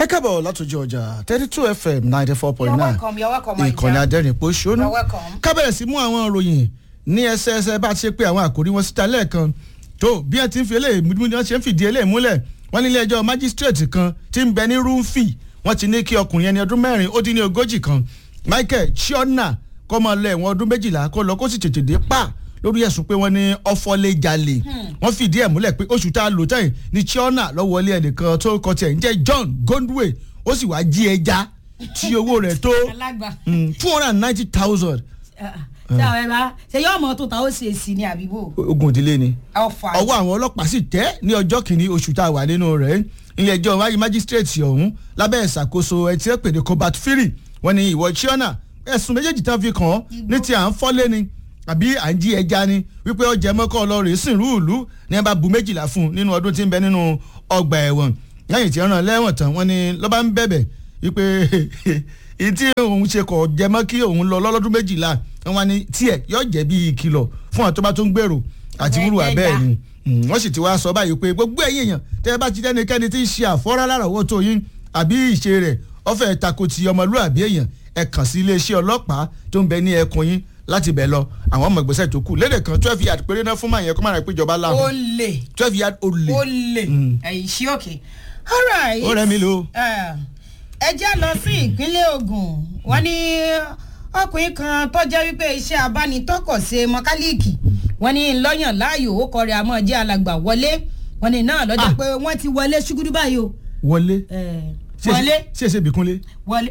kábọ̀ látòjú ọjà thirty two fm ninety four point You're nine welcome, you're welcome, my ìkànnì dear. adẹ́rìn pòṣónú You're welcome. kábẹ̀rẹ̀ sí mú àwọn ìròyìn ní ẹsẹẹsẹ bá a ti ṣe pé àwọn àkòrí wọn síta lẹ́ẹ̀kan tó bí ẹ ti ń fi eléyìí mú ni wọ́n ṣe ń fìdí eléyìí múlẹ̀ wọ́n ní ilé ẹjọ́ májísírèètì kan ti ń bẹ ní rúfì wọ́n ti ní kí ọkùnrin ẹni ọdún mẹ́rin ó dín ní ogójì kan michael chiona kọ́ máa lọ ẹ̀wọ̀n ọdún méjìlá kó lọ kó sì tètè dé pa lórí ẹ̀sùn pé wọ́n ní ọ̀fọ̀lẹ́jalè wọ́n fìdí ẹ̀ múlẹ̀ pé oṣù tá a lò tẹ́yìn ní chiona lọ́wọ́lé ẹnìkan tó kọ tiẹ̀ ń jẹ́ john gondwe ó sì wá jí ẹja tí owó rẹ̀ tó alágbà two hundred and ninety thousand ṣé àwọn ẹ bá ṣe yọ ọmọ tó ta ó ṣe sí ní àbíbò ogun ìdílé ni ọfà ọwọ́ àwọn ọlọ́pàá sì tẹ́ ní ọjọ́ kìíní oṣù tá a wà nínú rẹ̀ ilé ẹjọ́ wáyé májísírèètì ọ̀hún lábẹ́ ìṣàkóso ẹtí ẹ̀pẹ̀dẹ̀ cobalt fury wọ́n ní ìwọ chiona ẹ̀sùn méjèèjì tán fi kàn án ní ti à ń fọ́lé ni àbí à ń jí ẹja ni wípé ọjà mọ́kọ́ ọlọ́rẹ̀ sìn rúùlù ní ẹ bá bu méjìlá fún un nínú ọdún tí ń bẹ nínú ọgbà ẹ̀wọ̀n lẹ́yìn tí ń ràn lẹ́wọ̀n tán wọ́n ní lọ́ba ń bẹ̀bẹ̀ wípé ìyí tí òun ṣe kọ̀ jẹ mọ́ kí òun lọ lọ́lọ́dún méjìlá wọ́n ní tiẹ̀ yóò jẹ́ bí ìkìlọ̀ fún àwọn tó bá tó ń gbèrò àti wúrù abẹ́ẹ̀ ni Mm, wọ́n sì ti wá sọ báyìí pé gbogbo ẹ̀yìn èèyàn tẹ́ ẹ bá ti dẹ́nikẹ́ni tí ń ṣe àfọ́rá láràwọ́ tó yín àbí ìṣe rẹ̀ ọ̀fẹ́ tako ti ọmọlúàbí èèyàn ẹ kàn sí iléeṣẹ́ ọlọ́pàá tó ń bẹ ní ẹkùn yín láti bẹ̀ lọ àwọn ọmọ ìgbésẹ̀ tó kù lédè kan twelve yard péré náà fún màyẹn kó má rà pé ìjọba ó láwọn lè twelve yard ó lè ó lè ẹ̀yìn sí òkè alright ó rẹ̀ mí lò. Eh, ẹ jẹ́ lọ sí ìpínlẹ̀ Ògùn wọ́n ní ọkùnrin kan tó jẹ́ wípé iṣẹ́ abánitọ́kọ̀ ṣe mọkálíìkì wọ́n ní lọ́yàn láàyò ó kọrin àmọ́ jẹ́ alàgbà wọlé wọ́n ní náà lọ́jọ́ Ah. pé wọ́n ti wọlé ṣúgúdú báyìí o wọlé Eh, Ṣé- wọlé ṣé ṣe bìkúnlé. wọlé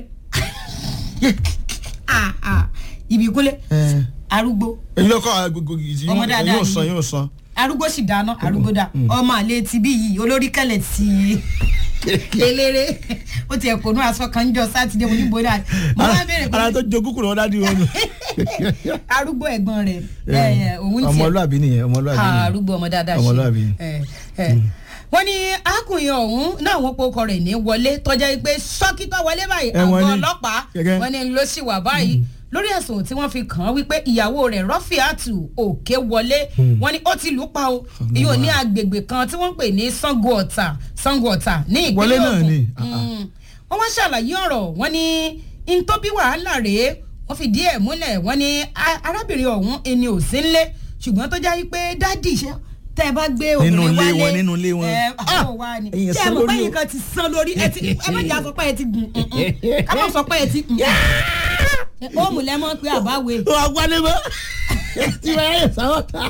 Ah, ah, ìbíkúlé arúgbó èyí ló kọ́ agogo yìí Ọmọ dáadáa yóò san ni. yóò san. arúgbó sì dáná arúgbó dá ọmọ àlè ti bí yìí olórí kẹlẹ ti eléré ó ti ẹ̀kọ́ nú aṣọ kan ń jọ sátidé mo ní bóyá mo máa bẹ̀rẹ̀ ara tó pé jogún kùnà wọn dájú wọn. arúgbó ẹ̀gbọ́n rẹ̀ ẹ̀, òun tiẹ̀ ọmọlúàbí nìyẹn ọmọlúàbí Ah, nìyẹn. arúgbó ọmọ dáadáa Ọmọlúàbí. ẹ̀, ẹ̀. wọ́n ní arákùnrin ọ̀hún náà wọ́n pokọ rẹ̀ ní wọlé tọ́jà pé sọ́kítọ́ wọlé báyìí Ẹ, wọ́n àgọ́ ní. ọlọ́pàá Gẹ́gẹ́. wọ́n ní ló sì wà báyìí lórí ẹ̀sùn tí wọ́n fi kàn án wípé ìyàwó rẹ̀ rọ́fíàtù òkè wọlé wọ́n ní ó ti lù ú pa o ìyóò ní agbègbè kan tí wọ́n ń pè ní sango ọ̀tà sango ọ̀tà ní Wọlé ìpínlẹ̀ náà Ògùn ni. Ah, ah. Mm. wọ́n wá ṣàlàyé ọ̀rọ̀ wọ́n ní n tó bí wàhálà rèé wọ́n fìdí ẹ̀ múlẹ̀ wọ́n ní a- arábìnrin ọ̀hún ẹni ò sí ńlé ṣùgbọ́n tó já yí pé dádì iṣẹ́ tẹ́ ẹ bá gbé Nínú obìnrin ilé wálé wọn, nínú ilé wọn. ẹ Ah! àwọn wa ni Ẹ̀yin ṣé ẹ san mọ̀ pé lórí o. yìí kan ti san lórí ẹ ti ẹ má jà sọ pé ẹ ti gùn ká má sọ pé ẹ ti gùn ó mú lẹ́mọ́ pé àbáwé wà á wálé mọ́ tí wọ́n yẹ sáwọ́ ta.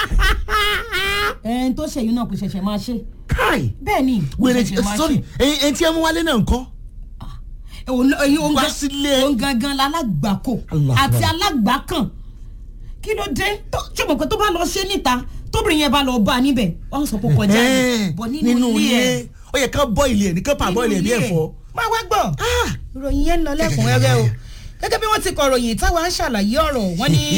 ẹni tó ṣèyí náà kò ṣẹ̀ṣẹ̀ máa ṣe káì bẹ́ẹ̀ ni kò wèrè ṣẹ̀ṣẹ̀ máa sorry ṣe ẹyin ẹyin tí ẹ mú wálé náà ńkọ́. òun òun Wá gan- sílé. òun gangan lálágbàkò Allah àti Allah. alágbàkàn kí ló dé tó ṣùgbọ́n pé tó bá lọ ṣe níta tóbìnrin yẹn bá lọ bá a níbẹ̀ wọ́n sọ pé ó kọjá Ẹ́ẹ̀, ni bọ̀ nínú ilé ẹ̀ ó yẹ ká bọ́ ilé ẹ̀ ní ká pa bọ́ ilé ẹ̀ bí ẹ̀fọ́. máa wá gbọ́ ìròyìn yẹn ń lọ lẹ́kùnrẹ́rẹ́ o gẹ́gẹ́ bí wọ́n ti kọ ròyìn táwa ń ṣàlàyé ọ̀rọ̀ wọ́n ní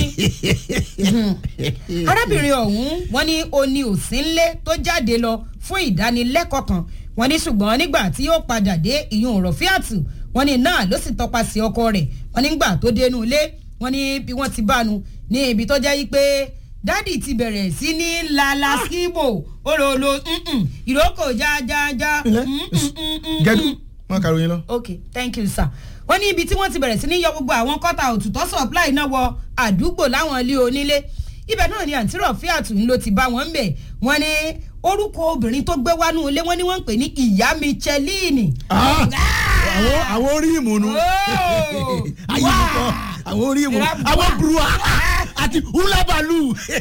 arábìnrin ọ̀hún wọ́n ní oní òsínlé tó jáde lọ fún ìdánilẹ́kọ̀ọ́ kan wọ́n ní ṣùgbọ́n nígbà tí ó padà dé ìyún rọ̀fíàtù wọ́n ní náà ló sì tọpasẹ̀ ọkọ rẹ̀ wọ́n ní gbà tó dénú ilé wọ́n ní bí wọ́n ti bánu ní ibi tó jẹ́ yí pé dádì ti bẹ̀rẹ̀ sí ní lalaskibo olólo ìrókò jájájá Ilẹ̀, mm, mm, mm, mm, gẹ́dú mm wọn kàrò yín lọ. ok thank you sir wọ́n ní ibi tí wọ́n ti bẹ̀rẹ̀ sí ní yọ gbogbo àwọn kọ́tà òtútọ́ supply náà wọ àdúgbò láwọn ilé onílé ibẹ̀ náà ni àǹtí rọ̀fíàtù ń ló ti bá wọn bẹ̀ wọ́n ní orúkọ obìnrin tó gbé wánú ilé wọ́n ní wọ́n ń pè ní ìyá Michelini. Ah! àwọn àwọn orí ìmùnú Oh! ayé mi kọ àwọn orí ìmùnú Ìrà- àwọn burúwa àti húlábàlù.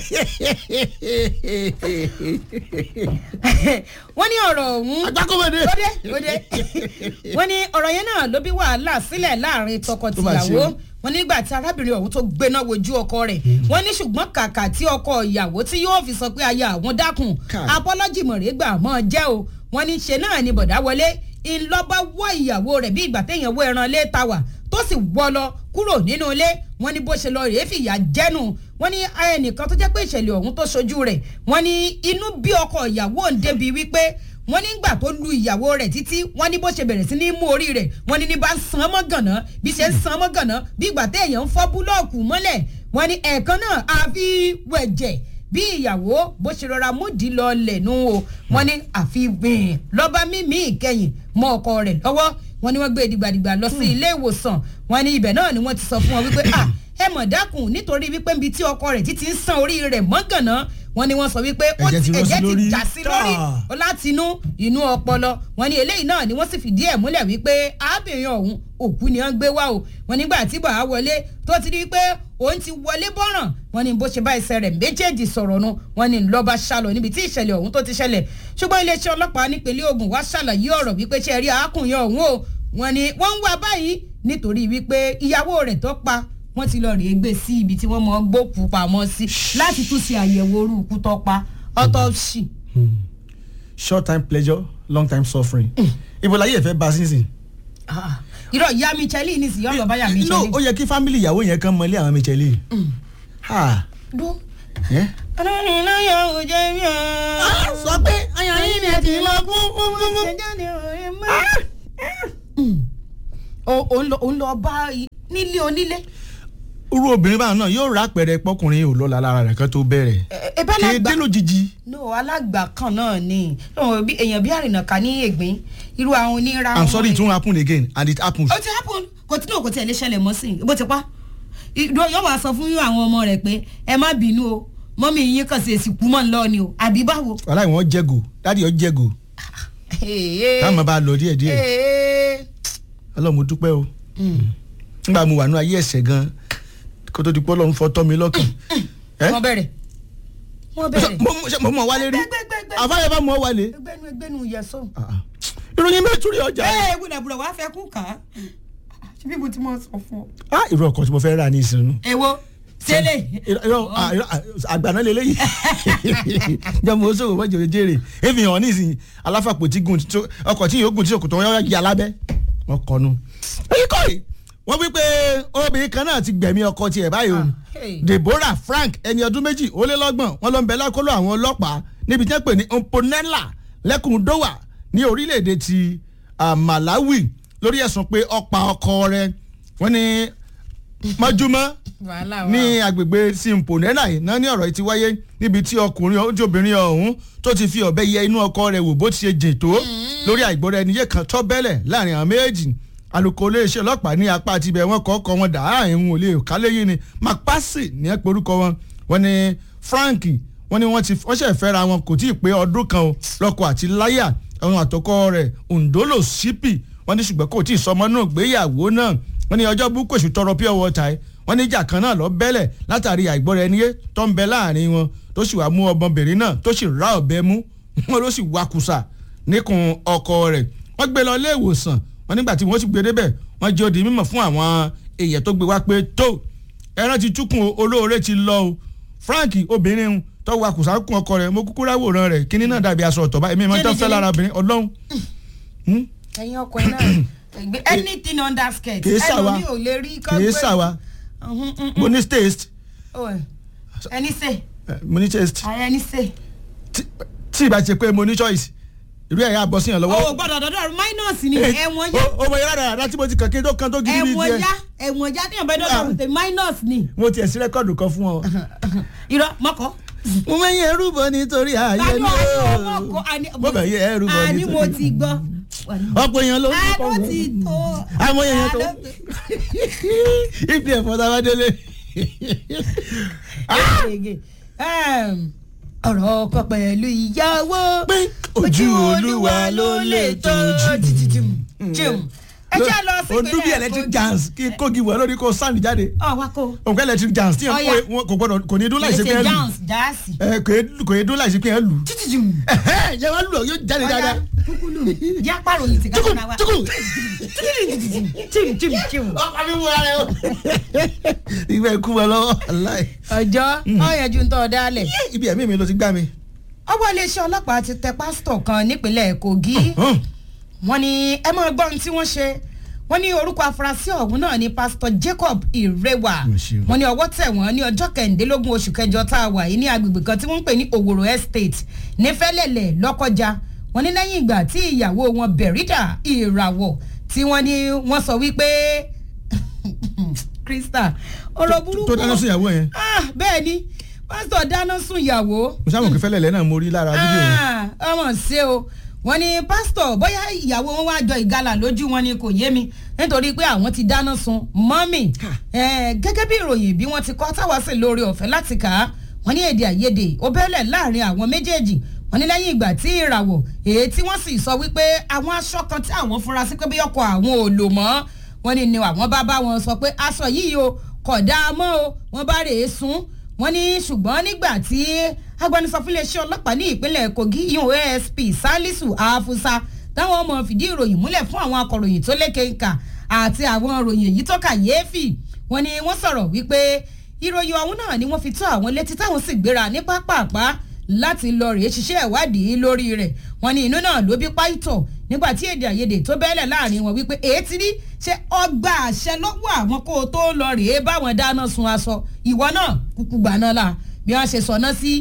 wọ́n ní ọ̀rọ̀ ọ̀hún agbákòmọdé. lóde lóde wọ́n ní ọ̀rọ̀ yẹn náà ló bí wàhálà sílẹ̀ láàrin Tó bá tọkọ-tìyàwó ṣe. wọ́n nígbà tí arábìnrin ọ̀hún tó gbéná wojú ọkọ rẹ̀ wọ́n ní ṣùgbọ́n kàkà tí ọkọ ìyàwó tí yóò fi sọ pé aya àwọn dákun Káì. apọ́lọ́jì mọ̀rẹ́gbà mọ́ jẹ́ o wọ́n ní ṣe náà ni bọ̀dá wọlé ńlọ́bá wọ́ ìyàwó rẹ̀ bí ìgbà téèyàn wọ ẹran lé ta wà tó sì wọ́ lọ kúrò nínú ilé wọ́n ní bó ṣe lọ rèé fìyà jẹ́nu wọ́n ní ẹnìkan tó jẹ́ pé ìṣẹ̀lẹ̀ ọ̀hún tó ṣojú rẹ̀ wọ́n ní inú bí ọkọ ìyàwó ń débi wípé wọ́n nígbà tó lu ìyàwó rẹ̀ títí wọ́n ní bó ṣe bẹ̀rẹ̀ sí ní mú orí rẹ̀ wọ́n ní ní bá ń san mọ́ gànà bí ṣe ń san mọ́ gànà bí ìgbà téèyàn ń fọ́ búlọ́ọ̀kù mọ́lẹ̀ wọ́n ní ẹ̀ẹ̀kan náà àfi wẹ̀jẹ̀ bí ìyàwó bó ṣe rọra múdi lọ lẹ̀nu o wọ́n ní àfi gbìn lọ́ba mímí ìkẹyìn mọ́ ọkọ rẹ̀ lọ́wọ́ wọ́n ní wọ́n gbé dìgbàdìgbà lọ sí ilé ìwòsàn wọ́n ní ibẹ̀ náà ni wọ́n ti sọ fún wọn wípé ah ẹ mọ̀ dákun nítorí wípé níbi tí ọkọ rẹ̀ títí ń san orí rẹ̀ mọ́gànnà wọ́n ní wọ́n sọ wípé ó Ẹ̀jẹ̀ ti ti rọ́ sí ẹ̀jẹ̀ ti lórí. jà sí lórí Ah. láti inú inú ọpọlọ wọ́n ní eléyìí náà ni wọ́n sì fìdí ẹ̀ múlẹ̀ wípé arábìnrin ọ̀hún òkú ni wọ́n gbé wá o wọ́n nígbà tí bàá wọlé tó ti rí i pé òun ti wọlé bọ́ràn wọ́n ní bó ṣe bá ẹsẹ̀ rẹ̀ méjèèjì sọ̀rọ̀ nu wọ́n ní lọ́ba ṣàlọ̀ níbi tí ìṣẹ̀lẹ̀ ọ̀hún tó ti ṣẹlẹ̀ ṣùgbọ́n iléeṣẹ́ ọlọ́pàá nípínlẹ̀ Ògùn wá ṣàlàyé ọ̀rọ̀ wípé ṣe rí arákùnrin ọ̀hún o wọ́n ní wọ́n ń wá báyìí nítorí wípé ìyàwó rẹ̀ tó pa wọ́n ti lọ rèé gbé sí ibi tí wọ́n mọ̀ ọ́ gbókùú pamọ́ sí láti tún ṣe àyẹ̀wò orú ikú tó pa autopsy. short time pleasure long time suffering ibo láyé ẹ fẹ́ bá sísìn. Ah, irọ́ ìyá michelle ní ìsìn yọ̀ọ́ báyà michelle. no ó yẹ kí fámìlì ìyàwó yẹn kan mọlé àwọn Michelle. ha dún. ẹ. ọlọ́run náà yọ òjò mi o. sọ pé ayọ̀ yín ni ẹ ti lọ fún fún fún fún. ṣèjáde òye mọ́. òun lọ òun lọ bá i- nílé onílé. irú obìnrin báwọn náà yóò rà pẹ̀rẹ̀ pọkùnrin ò lọ́la lára rẹ̀ kan tó bẹ̀rẹ̀. ẹ ẹ bá lágbà kéde lójijì. no alágbà kan náà ni lọ́wọ́ bí èèyàn bí àrìnàká ní ègbín irú àwọn onírà. i'm sorry it won't happen again and it happens. ó ti happen kò tí náà kò tiẹ̀ lè ṣẹlẹ̀ mọ́ sí i bó ti pa ìdó yóò wá sọ fún àwọn ọmọ rẹ̀ pé ẹ má bínú o mọ́mí yín kàn sí èsì kú mọ́ ń lọ ni o àbí báwo. wàhálà ìwọ̀n jẹ́gò dáàdi ọ̀ jẹ́gò káàmọ́ bá lọ díẹ̀ díẹ̀ ọlọ́run mo dúpẹ́ o nígbà mo wà ní ayé ẹ̀sẹ̀ gan kó tó di pé ọlọ́run fọ́ tọ́ mi lọ́kàn. Ẹ́? wọ́n bẹ̀rẹ̀ wọ́n bẹ̀rẹ̀ mo mo- ṣe mo mọ̀ wálé rí gbẹgbẹgbẹ àfáyẹ bá mọ̀ wálé. ẹgbẹ́nu ẹgbẹ́nu yẹsọ. Ah, ah. ìròyìn mẹ́túrì ọjà. ẹ gbúdàgbúdà wàá fẹ́ kú kàn án ṣé bí mo ti mọ̀ sọ fún ọ. ah irú ọkọ̀ tí mo fẹ́ rà ní ìsinmi. èwo tẹ́lẹ̀. irọ́ irọ́, ah, irọ́, ah, àgbàná lélẹ́yìí jẹ́ mo sọ̀rọ̀ wọ́n jèrè jèrè èmi hàn nísìnyí aláfàpò tí gùn tí- ọkọ̀ tí yóò gùn tí òkùtọ̀ wọn yọ yà lábẹ́ wọn kọnu. èyí kọ́ yìí wọ́n wí pé obìnrin kan náà ti gbẹ̀mí ọkọ tiẹ̀ báyìí o Ah, hey. Deborah Frank ẹni ọdún méjì ó lé lọ́gbọ̀n wọn ló ń bẹ lákọlò àwọn ọlọ́pàá níbi tí wọ́n pè ní Mponela lẹ́kùn Dowa ní orílẹ̀-èdè ti ah, Malawi lórí ẹ̀sùn pé ó pa ọkọ rẹ̀ wọ́n ní mọ́júmọ́ wàhálà ní agbègbè simponena yìí náà ní ọ̀rọ̀ yìí ti wáyé níbi tí ọkùnrin ojú obìnrin ọ̀hún tó ti fi ọ̀bẹ yẹ inú ọkọ rẹ̀ wò bó ti ṣe jìn tó lórí àìgbọ́ra ẹni yé kan tọ́ bẹ́lẹ̀ láàrin àwọn méjì alukoro iléeṣẹ́ ọlọ́pàá ní apá àti ibẹ̀ wọn kọ́ ọkọ wọn dà á ìhun òlé kálẹ́yìn ni macpasi ní ẹ pé orúkọ wọn wọn ni frank wọn ni wọn ti wọn ṣẹ̀ fẹ́ra wọn kò tí ì pé ọdún kan o lọ́kọ àti láyà àwọn àtọkọ rẹ̀ ondolo sipi wọn ní ṣùgbọ́n kò tí ì sọmọ náà gbéyàwó náà wọn ní ọjọ́ búkú èṣù tọrọ pure water ẹ wọn ní ìjà kan náà lọ bẹ́lẹ̀ látàrí àìgbọ́ra ẹni yé tó ń bẹ láàrin wọn tó sì wá mú ọmọbìnrin náà tó sì rá ọ̀bẹ mú wọn ló sì wakùsà níkùn ọkọ rẹ̀ wọ́n gbé lọ ilé ìwòsàn wọn nígbà tí wọ́n sì gbé débẹ̀ wọ́n jẹ́ odi mímọ̀ fún àwọn èèyàn tó gbé wá pé tó ẹran ti túkùn o, olóore ti lọ o Frank obìnrin tó wakùsà kún ọkọ rẹ̀ mo kúkú ráwòrán rẹ̀ kíní náà dàbí aṣọ ọ̀tọ̀ báyìí èmi máa ń tán fẹ́ lára obìnrin ọlọ́run Hmm? ẹ̀yin ọkùnrin náà ẹgbẹ́ anything under skirt kìí ṣàwa ẹlòmíì ò lè rí kọ́ kìí ṣàwa mo ní taste ẹni sè eh, mo ní taste ààrẹ ẹni sè. tí tí ìbá ṣe pé mo ní choice ìlú ẹ̀yà àbọ̀ síyàn lọ́wọ́. o gbọ́dọ̀ dọdọ minus ni ẹ̀wọ̀n yá o mo yára dáadáa tí mo ti kàn kí n tó kan tó gidi bíi ẹ̀wọ̀n tiẹ̀. yá ẹ̀wọ̀n yá téèyàn bá dọdọ tẹ minus ni mo tiẹ̀ sí rẹ́kọ̀dù kan fún ọ. irọ́ mọ́kọ́. mo máa ń yẹ ẹrú bọ nítorí ààyè Àní ni ọ̀rọ̀ o. mọ́kọ́, àní- mo bẹ̀ yẹ ẹrú bọ àní nítorí. mo ti gbọ́. ọ̀pọ̀ èèyàn ló ń kọ́ àánú ti tó. àmọ́ èèyàn tó. Àánú ti- ibi ẹ̀fọ́ tá a bá délé. Gègé. Ẹm, ọ̀rọ̀ ọkọ pẹ̀lú ìyàwó. pé ojú olúwa ló lè tójú. jim ẹ jẹ́ lọ sí o dún bí electric jams kí n kógi wọ̀ lórí kó sáàlì jáde. ọ̀ wá kó. òǹkà electric jams tí Ọya. yẹn kò gbọdọ̀ kò ní dún láìsí pé ẹ lù. jams jáàsì. ẹ kò yé- kò yé dún láìsí pé ẹ lù. títí yẹ wá lù ọ yóò jáde dáadáa. kúkúlù yá pàrọ̀ yìí ti ká tukù fúnra wa. tukù. jim jim jim. ọkọ mi wú ara o. ìgbà ikú wọn lọ́wọ́ aláì. ọjọ́ ọ̀yẹ́jú ń tọ́ ọ dálẹ̀. ibi ẹ̀mí mi ló ti gbá mi. ọwọ́ iléeṣẹ́ ọlọ́pàá ti tẹ pásítọ̀ kan nípínlẹ̀ kogi Hàn. wọ́n ní ẹ máa gbọ́ ohun tí wọ́n ṣe wọ́n ní orúkọ afurasí ọ̀hún náà ní pásítọ̀ jacob irewa Mo ṣe o. wọ́n ní ọwọ́ tẹ̀ wọ́n ní ọjọ́ kẹrìndínlógún oṣù kẹjọ tá a wà yìí ní agbègbè kan tí wọ́n ń pè ní òwòrò estate ní fẹ́lẹ́lẹ̀ lọ́kọjá wọ́n ní lẹ́yìn ìgbà tí ìyàwó wọn bẹ̀rídà ìràwọ̀ tí wọ́n ní wọ́n sọ wípé krista ọ̀rọ̀ burúkú tó dáná sí ìyàwó yẹn. ah bẹ́ẹ̀ ni pásítọ̀ dáná sun ìyàwó mo sábà kí fẹ́lẹ̀ lẹ́nà mo rí lára fídíò yẹn. Ah, ọmọ ṣe o wọ́n ní pásítọ̀ bóyá ìyàwó wọn wá jọ ìgalà lójú wọn ni kò yé mi nítorí pé àwọn ti dáná sun mọ́mì Eh, gẹ́gẹ́ bí ìròyìn bí wọ́n ti kọ́ táwa sí lórí ọ̀fẹ́ láti kà á wọ́n ní èdè àìyedè ó bẹ́lẹ̀ láàrin àwọn méjèèjì wọ́n ní lẹ́yìn ìgbà tí ìràwọ̀ èyí tí wọ́n sì sọ wípé àwọn aṣọ kan tí àwọn fura sí pé bí ọkọ̀ àwọn ò lò mọ́ wọ́n ní ni àwọn bá bá wọn sọ pé aṣọ yìí o kò dáa mọ́ o wọ́n bá rèé sun wọ́n ní ṣùgbọ́n nígbà tí agbẹnusọ fún iléeṣẹ́ ọlọ́pàá ní ìpínlẹ̀ kogi yun asp salisu afusa táwọn ọmọ fìdí ìròyìn múlẹ̀ fún àwọn akọ̀ròyìn tó lékè ńkà àti àwọn ìròyìn èyí tó kàyéfì wọ́n ní wọ́n sọ̀rọ̀ wípé ìròyìn ọ̀hún náà ni wọ́n fi tó àwọn létí táwọn sì gbéra ní pápápá láti lọ rèé ṣiṣẹ́ ìwádìí lórí rẹ̀ wọ́n ní inú náà ló bí páìtọ̀ nígbà tí èdè àìyedè tó bẹ́lẹ̀ láàrin wọn wípé èyí ti rí ṣe ọgbà àṣẹ lọ́wọ́ àwọn kó o tó lọ rèé báwọn dáná sun aṣọ ìwọ náà kúkú gbà náà la bí wọ́n ṣe sọ náà sí